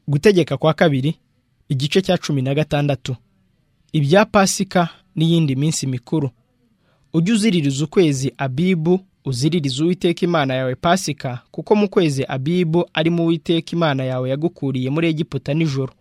gutegeka kwa kabiri igice cya cumi na gatandatu ibya pasika n'iyindi minsi mikuru ujye uziririza ukwezi abibu uziririza uwiteka imana yawe pasika kuko mu kwezi abibu arimo uwiteka imana yawe yagukuriye muri egiputa nijoro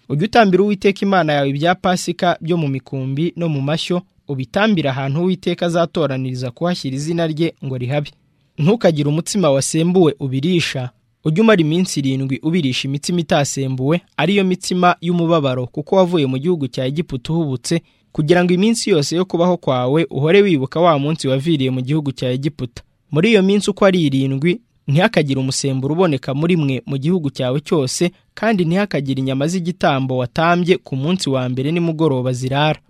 ujye utambira uwiteka imana yawe ibya pasika byo mu mikumbi no mu mashyo ubitambire ahantu uwiteka azatoraniriza kuhashyira izina rye ngo rihabe ntukagire umutsima wasembuwe ubirisha ujye umara iminsi irindwi ubirisha imitsima itasembuwe ariyo mitsima y'umubabaro kuko wavuye mu gihugu cya egiputa uhubutse kugira ngo iminsi yose yo kubaho kwawe uhore wibuka wa munsi waviriye mu gihugu cya egiputa muri iyo minsi uko ari irindwi ntihakagire umusemburo uboneka muri mwe mu gihugu cyawe cyose kandi ntihakagire inyama z'igitambo watambye ku munsi wa mbere nimugoroba zirara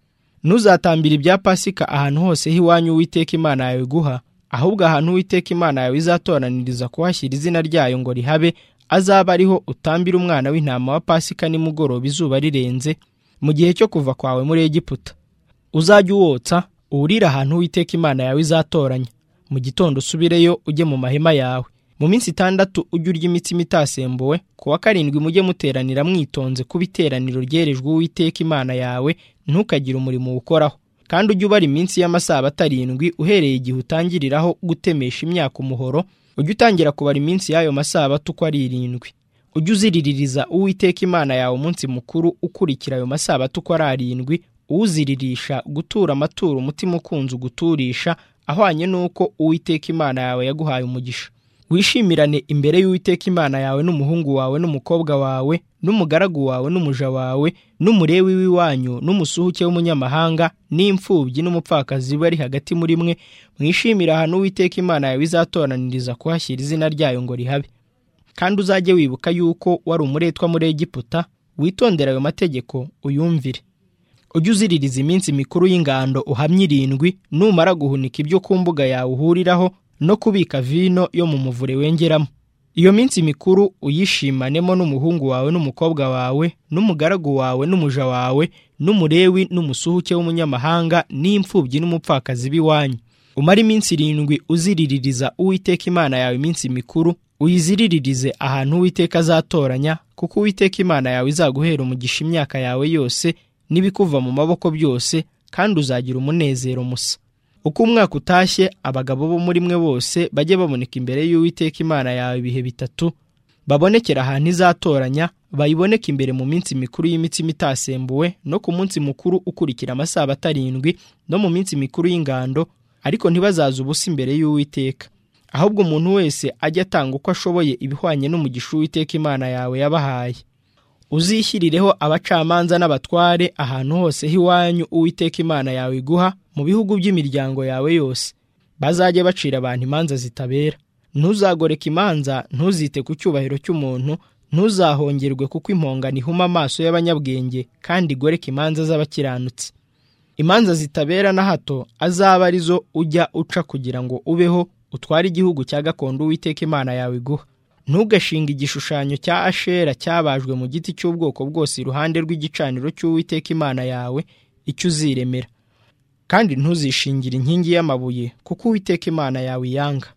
ntuzatambire ibya pasika ahantu hose h'iwanyu uwiteka imana yawe guha ahubwo ahantu uwiteka imana yawe izatoraniriza kuhashyira izina ryayo ngo rihabe azaba ariho utambira umwana w'intama wa pasika nimugoroba izuba rirenze mu gihe cyo kuva kwawe muri egiputa uzajye uwotsa uwurire ahantu uwiteka imana yawe izatoranya mu gitondo usubireyo ujye mu mahema yawe mu minsi itandatu ujye urya imitsima itasembuwe ku wa karindwi mujye muteranira mwitonze kuba iteraniro ryerejwe uwiteka imana yawe ntukagire umurimo uwukoraho kandi ujye ubara iminsi y'amasabato arindwi uhereye igihe utangiriraho gutemesha imyaka umuhoro ujye utangira kubara iminsi y'ayo masabato uko ari irindwi ujye uziriririza uwiteka imana yawe umunsi mukuru ukurikira ayo masabato uko ari arindwi uwuziririsha gutura amaturo umutima ukunze uguturisha ahwanye n'uko uwiteka imana yawe yaguhaye umugisha wishimirane imbere y'uwiteka imana yawe n'umuhungu wawe n'umukobwa wawe n'umugaragu wawe n'umuja wawe n'umurewi w'iwanyu n'umusuhuke w'umunyamahanga n'imfubyi n'umupfakazi bari hagati muri mwe mwishimira ahantu uwiteka imana yawe izatoraniriza kuhashyira izina ryayo ngo rihabe kandi uzajye wibuka yuko wari umuretwa muri egiputa witondera ayo mategeko uyumvire ujye uziririza iminsi mikuru y'ingando uhamye irindwi numara guhunika ibyo ku mbuga yawe uhuriraho no kubika vino yo mu muvure wengeramo iyo minsi mikuru uyishimanemo n'umuhungu wawe n'umukobwa wawe n'umugaragu wawe n'umuja wawe n'umurewi n'umusuhuke w'umunyamahanga n'imfubyi n'umupfakazi b'iwanyu umara iminsi irindwi uziriririza uwiteka imana yawe iminsi mikuru uyiziriririze ahantu uwiteka azatoranya kuko uwiteka imana yawe izaguhera umugisha imyaka yawe yose n'ibikuva mu maboko byose kandi uzagira umunezero musa uko umwaka utashye abagabo bo muri mwe bose bajye baboneka imbere y'uwiteka imana yawe ibihe bitatu babonekera ahantu izatoranya bayiboneke imbere mu minsi mikuru y'imitsima itasembuwe no ku munsi mukuru ukurikira amasabato arindwi no mu minsi mikuru y'ingando ariko ntibazaze ubusa imbere y'uwiteka ahubwo umuntu wese ajye atanga uko ashoboye ibihwanye n'umugisha uwiteka imana yawe yabahaye uzishyirireho abacamanza n'abatware ahantu hose h'iwanyu uwiteka imana yawe iguha mu bihugu by'imiryango yawe yose bazajye bacira abantu imanza zitabera ntuzagoreka imanza ntuzite ku cyubahiro cy'umuntu ntuzahongerwe kuko impongano ihuma amaso y'abanyabwenge kandi igoreka imanza z'abakiranutsi imanza zitabera na hato azaba arizo ujya uca kugira ngo ubeho utware igihugu cya gakondo uwiteka imana yawe iguha ntugashinge igishushanyo cya ashera cyabajwe mu giti cy'ubwoko bwose iruhande rw'igicaniro cy'uwiteka imana yawe icyo uziremera kandi ntuzishingire inkingi y'amabuye kuko uwiteka imana yawe iyanga